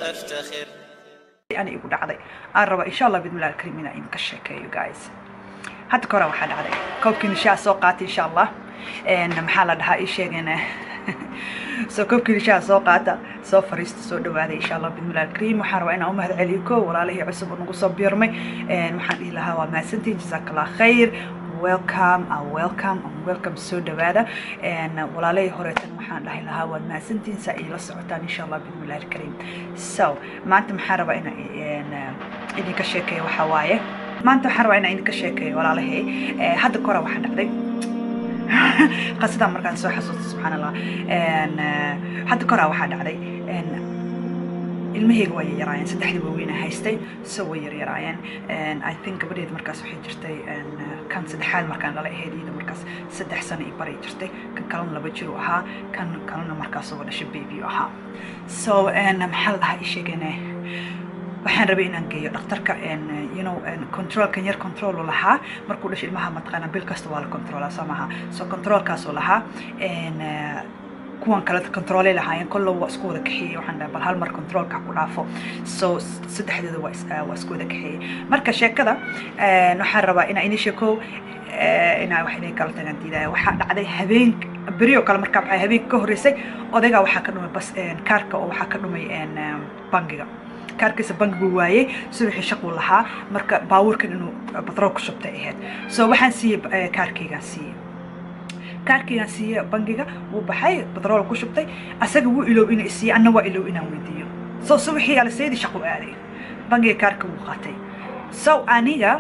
فافتخر ani igu dhacday aan raba insha allah bidmillahi alkarim inaan idinka sheekeeyo guys hadda ka hore waxaa dhacday koobkii nishaa soo qaatay insha allah En maxaa la dhahaa ii sheegeen soo koobkii nishaa soo qaata soo fariista soo dhawaaday insha allah bidmillahi alkarim waxaan rabaa inaan u mahad celiyo ko walaalihii cusub oo nagu soo biirmay En waxaan dhihi lahaa waa mahadsantiin jazakallah khayr welcome and welcome and welcome soo dhawaada En walaalihii horeetan waxaan dhahi lahaa waad mahadsantiin saa iila socotaan insha allah bidmillahi alkarim so maanta maxaan rabaa inaan en, idinka sheekeeyo waxaa waaye maanta waxaan rabaa inaan idinka sheekeeyo walaalahey Eh, hadda kora waxaa dhacday qasadan markaan soo xasuusta subxaan allah En, eh, hadda koraa waxaa dhacday En, ilmahayga waa yaryaraayeen saddexdii waaweyn aan haystay so way yaryaraayeen En, i think gabadheeda markaas waxay jirtay en, kan saddexaad markaan dhala ahayd iyada markaas saddex sano i baray jirtay kan kalena laba jir u ahaa kan kalena markaas uga dhashay baby u ahaa so en, maxaa la dhahaa ii sheegane waxaan rabay inaan geeyo dhakhtarka en, you know en, controlkan yar control uu lahaa markuu dhashay ilmaha mataqaana bil kasta waa la controlaa soo maaha so controlkaasuu lahaa en, eh, kuwan kale controlay lahaayeen kollow waa isku wada kaxeeyey waxaan dhahay bal hal mar controlka ha ku dhaafo so s- saddexdooda waa is- eh, waa isku wada kaxeeyey marka sheekada en, waxaan rabaa inaa ini sheekow eh, inaa wax idin kala tagaan diidaya waxaa dhacday habeen berioo kale markaa waxaa habeenka ka horreysay odaygaa waxaa ka dhumay bas en, kaarka oo waxaa ka dhumay en, em, bangiga kaarkiisa bangigu waayey subaxii shaquu lahaa marka baabuurkan inuu batrool ku shubtay ahayd so waxaan siiyey eh, kaarkaygaan siiyey kaarkaygaan siiyey bangiga wuu baxay batrool ku shubtay asaga wuu ilow inuu isiiye anna waa ilow inaan weydiiyo so subaxii aliseydii shaqu aaday bangiga kaarka wuu qaatay so aniga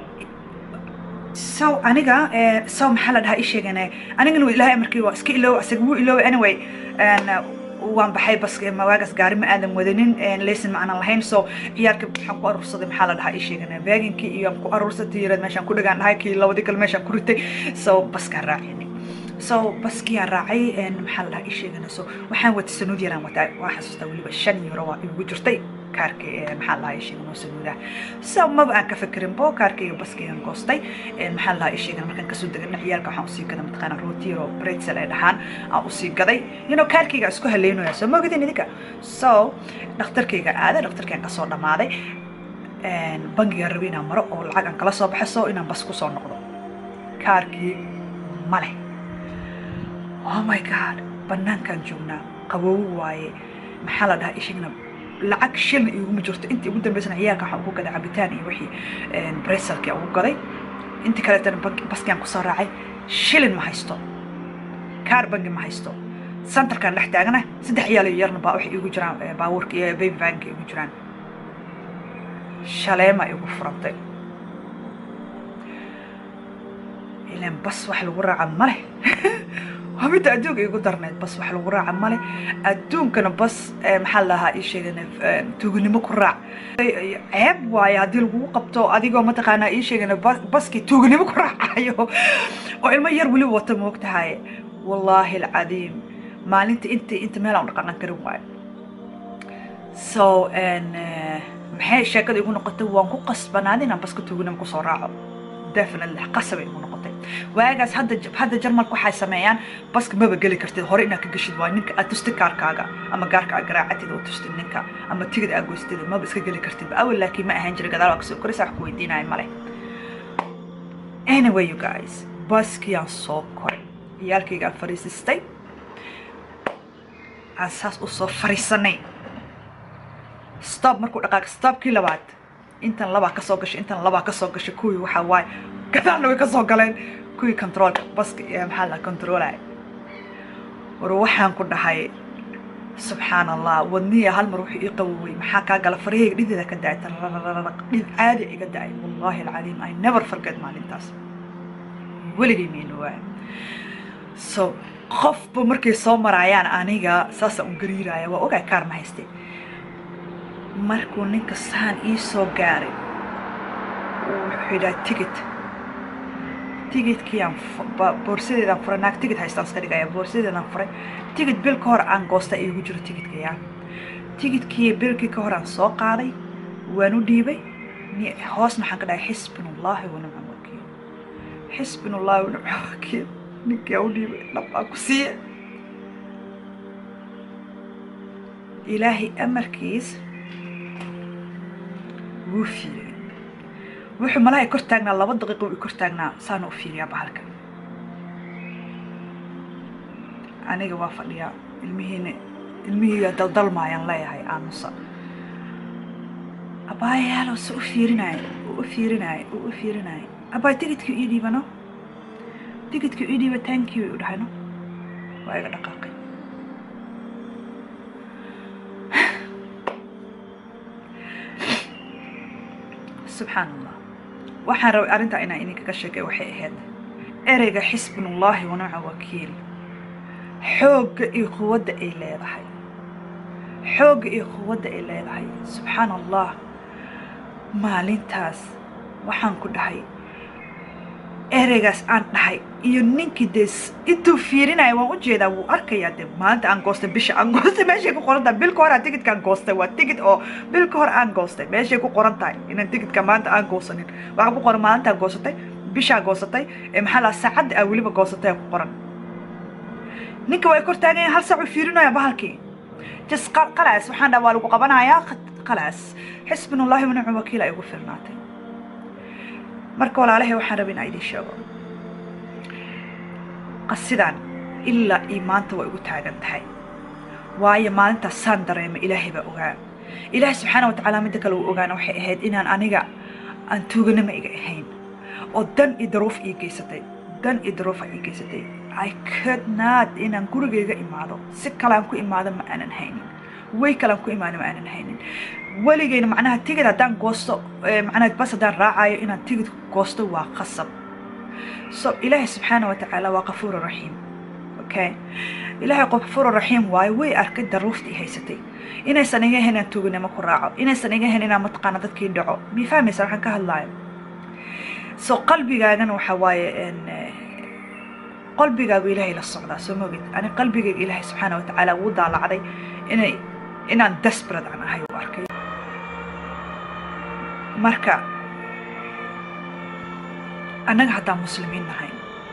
so aniga eh, so maxaa la dhahaa ii sheegane anigana waa ilaahay amarkii waa iska iloow asaga wuu iloow anyway en, waan baxay bas mawaagaas gaari ma aadan wadanin lesin ma aanan lahayn so ciyaarka waxaan ku aruursaday maxaa la dhahaa ii sheegane baaginkii iyo aan ku aruursatay yareed meeshaan ku dhagaan dhahay kii labadii kale meeshaan ku ritay so baskaan raacini so baskiyaan raacay en, maxaa la dhahaa ii sheegane so waxaan watay sanuud yaraan wataa waa xasuustaa weliba shan euro waa igu jirtay kaarka eh, maxaa la dhahaa ii sheegane oo sanuudah so maba aan ka fekerin bo kaarkayga baskaygan goostay En, maxaa la dhahaa ii sheegane markaan kasoo degana ciyaalka waxaan usii gaday mataqaana rootiro bretzel ay dhahaan aan usii gaday you know kaarkayga isku haleynaya soo ma ogidin idinka so dhakhtarkayga aaday dhakhtarkaygan kasoo dhammaaday En, bangiga rabay inaan maro oo lacag aan kala soo baxo so inaan bas kusoo noqdo kaarkii male oh my god banaankaan joognaa qabow waaye maxaa la dhahaa ishigna lacag shilna iguma jirto intii ugu dambeysana ciyaalka waxaan ugu gaday cabitaan iyo wixii breselkii ugu gaday intii kaleetana bank- baskiaan kusoo raacay shilin ma haysto kaar bangi ma haysto santarkaan dhex taagana saddex ciyaal iyo yarna baa waxay igu jiraan eh, baabuurka iyo baby vanka igu jiraan shaleema igu furantay ilan bas wax lagu raaca male waa midda adduunka igu darneed bas wax lagu raaca male adduunkana bas eh, maxaa la dhahaa ii sheegane eh, tuuganimo ku raac Eh, ceeb waaye haddii lagugu qabto adigoo mataqaanaa ii sheegane bas- baskii tuuganimo ku raacayo oo ilmo yar weliba wata moogtahay wallaahi alcadiim maalinta inta inta meel aan u dhaqaqan karin waayo so en, eh, maxay sheekada igu noqotay waan ku qasbanaaday inaan baska tuuganimo kusoo raaco definitely qasabay igu noqotay waagaas hadda hadda jarmalka waxay sameeyaan baska maba geli kartid hore inaad ka geshid waa ninka aad tustid kaarkaaga ama gaarka aad garaacatid oo tustid ninka ama tigid aad goystid maba iska geli kartid awal laakiin ma ahaan jiray gadaal waa kasoo koraysa wax ku weydiinaya male anyway you guys baskiyaan soo koray ciyaalkaygaan fariisistay aan saas u soo fariisanay stop markuu dhaqaaq stopkii labaad intan labaa ka soo gashay intan labaa ka soo gashay kuwii waxaa waaye gadaalna way ka soo galeen kuwii controlka baska ee maxaa la controlaya war waxaan ku dhahay subxaan allah wadniya hal mar wuxuu ii qawowey maxaa kaa gala farahayga dhideeda ka dacay tararararaq dhid caadi iga dacay wallahi alcaliim i never forget maalintaas weligay mayna waay so qofba markay soo maraayaan aniga saasaan u gariiraya waa ogaa kaar ma haystee markuu ninka saan ii soo gaaray wuxuu yidhaha tigit tigidkii aan fu- ba- boorsadeedaan furay naag tigid haystaan iska dhigaya boorsadeedaan furay tigid bil ka hor aan goosta iigu jiro tigidkaya tigidkii bilkii ka hor aan soo qaaday waan u dhiibay ni- hoosna waxaan ka dhahay xisbinullaahi wanimca wakiil xisbinullaahi wanimca wakiil ninkii aan u dhiibay dhab aan ku siiye ilaahay amarkiis wuu fiiriyey wuxuu malaha kor taagnaa laba daqiiqo i kor taagnaa saana u fiiriyaa bahalka aniga waa fadhiyaa ilmihiina ilmihii daldalmaayaan leeyahay aamusa abaayaalo se u fiirinaay uu u fiirinaay uu u fiirinaay abaay tigidkii ii dhiibano tigidkii ii dhiiba taankii u dhahayno waa iga dhaqaaqay subxaan allah waxaan rabay arrintaa inaan idinkaga sheegay waxay ahayd ereyga xisbunullaahi wanaca wakiil xoogga iyo quwadda ay leedahay xoogga iyo quwadda ay leedahay subxaan allah maalintaas waxaan ku dhahay ereygaas aan dhahay iyo ninkii dee intuu fiirinaya waan ujeedaa wuu arkayaa dee maalinta aan goostay bisha aan goostay meeshay ku qoran tahay bil ka hor aan tigidkaan goostay waa tigid oo bil ka hor aan goostay meeshay ku qoran tahay inaan tigidka maanta aan goosanin waxaa ku qoran maalintaa goosatay bishaa goosatay ee maxaa laa saacadda aa weliba goosatay ku qoran ninka way kor taaganya hal saac uu fiirinaya bahalkii jas qalaas waxaan dhaha waa lagu qabanayaa qalaas xisbinullaahi wanacu wakiil ay ugu filnaatay marka walaalahay waxaan rabay inaa idiin sheego qasidan ilaa iyo maanta way igu taagan tahay waayo maalintaas saan dareema ilaahay baa ogaa ilaahay subxaana watacaala midda kale uu ogaana waxay ahayd inaan aniga aan tuuganama iga ahayn oo dan iyo daruuf ii geysatay dan iyo daruufa ii geysatay i could not inaan gurigayga imaado si kalean ku imaado ma aanan haynin way kalean ku imaado ma aanan haynin weligeyna macnaha tigid haddaan goosto macnaha bas haddaan raacayo inaan tigid goosto waa qasab so ilaahay subxaana watacaala waa qafuuru raxiim okay ilaahay qafuuru raxiim waayo way arkay daruuftii haysatay inaysan iga ahayn inaan tuuganimo ku raaco inaysan iga ahayn inaan mataqaana dadkii dhaco mii fahmaysa waxaan ka hadlaayo so qalbigaagana waxaa waaye qalbigaagu ilaahay la socdaa soo mogid ani qalbigayga ilaahay subxaana watacaala wuu daalacday inay inaan desperate aan ahay u arkay marka annaga haddaan muslimiin nahay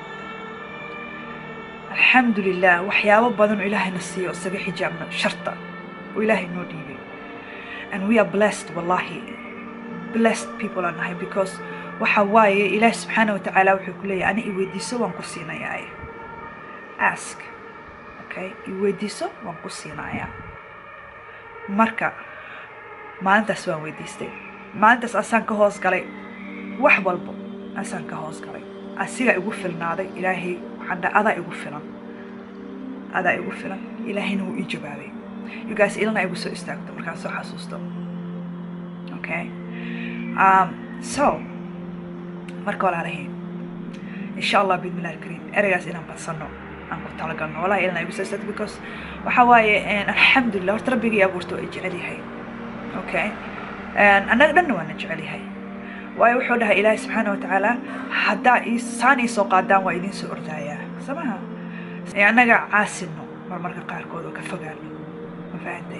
alxamdu lilah waxyaabo badan oo ilaahayna siiyo isaga xijaabna sharta oo ilaahay noo dhiibay and we are blessed wallahi blessed people aan nahay because waxa waaye ilaahi subxaana watacaala wuxuu ku leeyahay ani iweydiiso waan ku siinayaa ask okay iweydiiso waan ku siinayaa marka maalintaas waan weydiistay maalintaas asaan ka hoos galay wax walbo asaan ka hoos galay asigaa igu filnaaday ilaahay waxaan dhaha adaa igu filan adaa igu filan ilaahayna wuu ii jawaabay yugaas ilana igu soo istaagto markaan soo xasuusto okay um, so marka walaalahay insha allah bidmillahi alkariim ereygaas inaan badsano aan ku talagalno wallahi ilana igu soo istaagto because waxaa waaye alxamdulillah horta rabbigii abuurto ay jecel yahay okay annaga dhanna waana jecel yahay waayo wuxuu dhahay ilaahi subxaana watacaala haddaa saan ii soo qaadaan waa idiin soo ordaayaa samaha annaga caasino marmarka qaarkood oo ka fogaano ma fahantay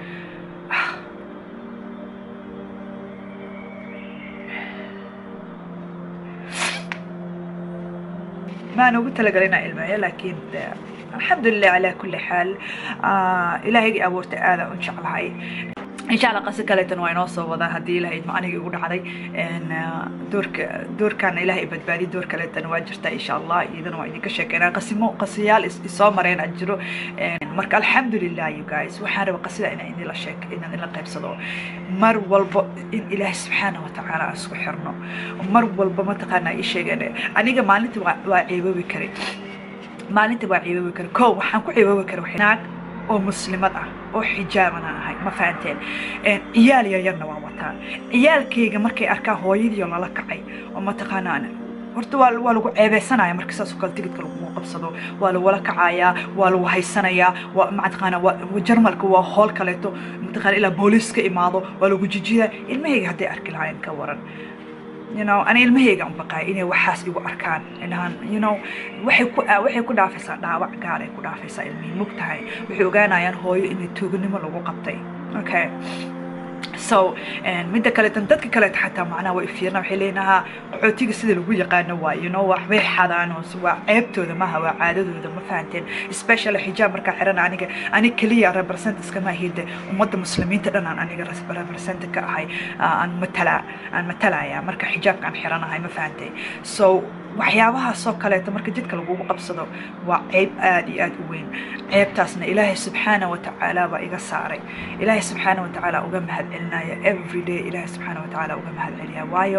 maan ugu talagalay inaan ilmeeyo laakiin alxamdulilah calaa kulli xaal ilaahaygai abuurtay aadaan u jeclahay insha allah qasi kaleetan waa inoo soo wadaa haddii ilahay idma aniga igu dhacday doorka doorkaana ilahay badbaadiy door kaleetan waa jirta insha allah iyadana waa idinka sheekeynaa qasimo qasiyaal isoo mareen aan jiro marka alxamdulilah you guys waxaan raba qasida inaan idinla sheek inaan idinla qaybsado mar walbo in ilaahay subxaana watacaala aan isku xirno mar walba mataqaanaa ii sheegeen aniga maalinta waa waa ceeboobi karay maalinta waa ceeboobi karay ko waxaan ku ceeboobi karay naag oo muslimad ah oo xijaaban aan ahay ma fahanteen ciyaal yaryarna waan wataa ciyaalkayga markay arkaan hooyadiioo lala kacay oo mataqaanaan horta waa waa lagu ceebeysanaya marka saas oo kale tigidka lagu qabsado waa lagula kacayaa waa lagu haysanayaa waa mataqaana waa jarmalka waa hool kaleeto mataqaana ilaa booliis ka imaado waa lagu jijiyaa ilmahayga hadday arki lahaayeen ka waran you know ani ilmahayga un baqaay inay waxaas igu arkaan inahan you know waxay ku waxay ku dhaafaysaa dhaawac gaar ay ku dhaafaysaa ilmihii mug tahay waxay ogaanayaan hooyo inay tuuganimo lagu qabtay okay so so midda kaleetan dadka kaleeta xataa macnaha way fiirna waxay leeyihin qaxootiga sida lagu yaqaano waa you know waxbay xadaan waa ceebtooda maaha waa caadadooda ma fahanteen special xijaab markaa xiran aniga aniga keliya represent iskama ahide ummadda muslimiinta dhan aan aniga represent ka ahay aan matala aan matalaya marka xijaabka aan xiranahay ma fahantay so waxyaabahaasoo kaleeto marka jidka lagugu qabsado waa ceeb aada iyo aada u weyn ceebtaasna ilaahay subxaana wa tacaala baa iga saaray ilaahay subxaana wa tacaala uga mahad celinaya every day ilaahay subxaana wa tacaala uga mahad celiya waayo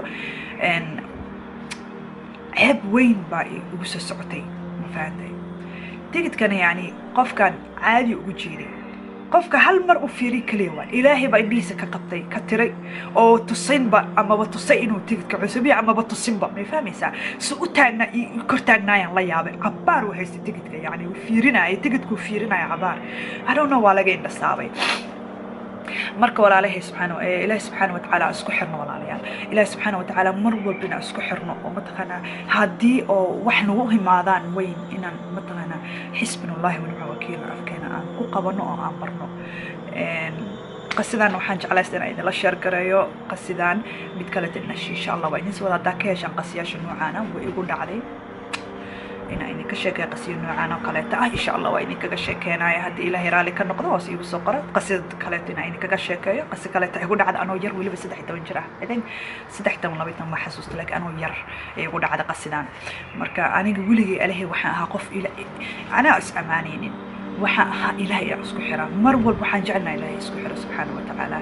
ceeb weyn baa igu soo socotay ma fahantay tigidkana yacni qofkan caadi ugu jeeday qofka hal mar u fiiri kaliya waan ilaahay baa indhihiisa ka qabtay ka tiray oo tusinba amaba tusay inuu tigidka cusubiya amaba tusinba may fahmaysaa si u taagnaa kor taagnaayaan la yaabay cabaar u haysta tigidka yacni uu fiirinaya tigidkuu fiirinaya cabaar hadhowna waa laga indhasaabay marka walaalahay subxaana ilaahi subxaana watacaala isku xirno walaalayaal ilaahi subxaana watacaala mar walbina isku xirno oo mataqaanaa haddii oo wax nagu himaadaan weyn inaan mataqaanaa xisbinullahi wanima wakiilna afkeena aan ku qabano oo aan barno qasidan waxaan jeclaysta inaan idinla sheer gareeyo qasidan mid kale dinash insha allah waa idin soo wada haddaa ka heshaan qasiyaasha noocaana way igu dhacday inaan idinka sheekaya qasiyo noocaan oo kaleeta ah insha allah waa idinkaga sheekeenaya haddii ilaahay raalli ka noqdo hoos iigu soo qora qasida kaleeto inaan idinkaga sheekeeyo qasi kaleeta igu dhacda anoo yar weliba saddex iyo toban jir ah i think saddex toban laba toban ma xasuusta laakiin anoo yar ee igu dhacda qasidan marka aniga weligay alahay waxaan ahaa qof ila anaa is ammaanaynin waxaan ahaa ilaahay aan isku xiraa mar walba waxaan jecelnaha ilaahay isku xiro subxaana wa tacaala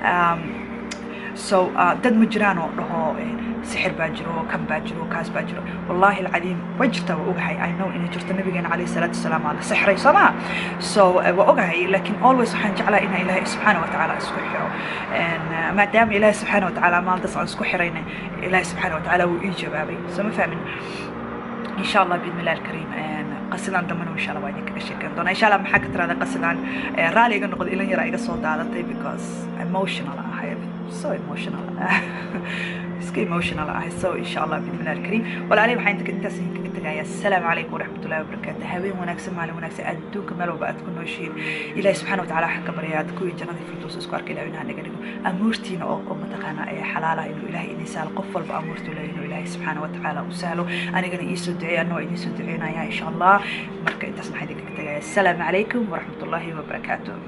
so dad ma jiraan oo dhaho sixir baa jiro kan baa jiro kaas baa jiro wallahi alcadiim way jirtaa waa ogahay i know inay jirto nabigeena calayhi salaatu wasalaam aa la sixray soo maha so waa ogahay laakiin always waxaan jeclaa inaan ilaahay subxaana wa tacaala isku xiro maadaama ilaahay subxaana wa tacaala maalintaas aan isku xirayna ilaahay subxaana wa tacaala wuu ii jawaabay soo ma fahmin إن شاء الله بإذن الله الكريم قصدان دمنا إن شاء الله وين كذا شكل دونا إن شاء الله محك ترى هذا قصدان رالي يقول نقول إلى يرى إيجا صوت هذا because emotional I have so emotional iska emotional ahay so insha allah bidmillah alkariim walaalihi waxaan inta intaas idinkaga tegayaa assalaamu calaykum waraxmatullahi wabarakaatu habeen wanaagsan maalin wanaagsan adduunka meel walba aad ku nooshiin ilaahi subxaana watacaala waxaan ka baryaa aad kuwii jannadii firdows isku arkay ilaah inaha naga dhigo amuurtiina oo oo mataqaana ee xalaalaha inuu ilaahay idin sahlo qof walba amuurtu leeyahay inuu ilaahay subxaana watacaala u sahlo anigana iisoo duceeya anoo idiin soo duceynaya insha allah marka intaas maxaa idinkaga tegayaa assalaamu calaykum waraxmatullahi wabarakaatu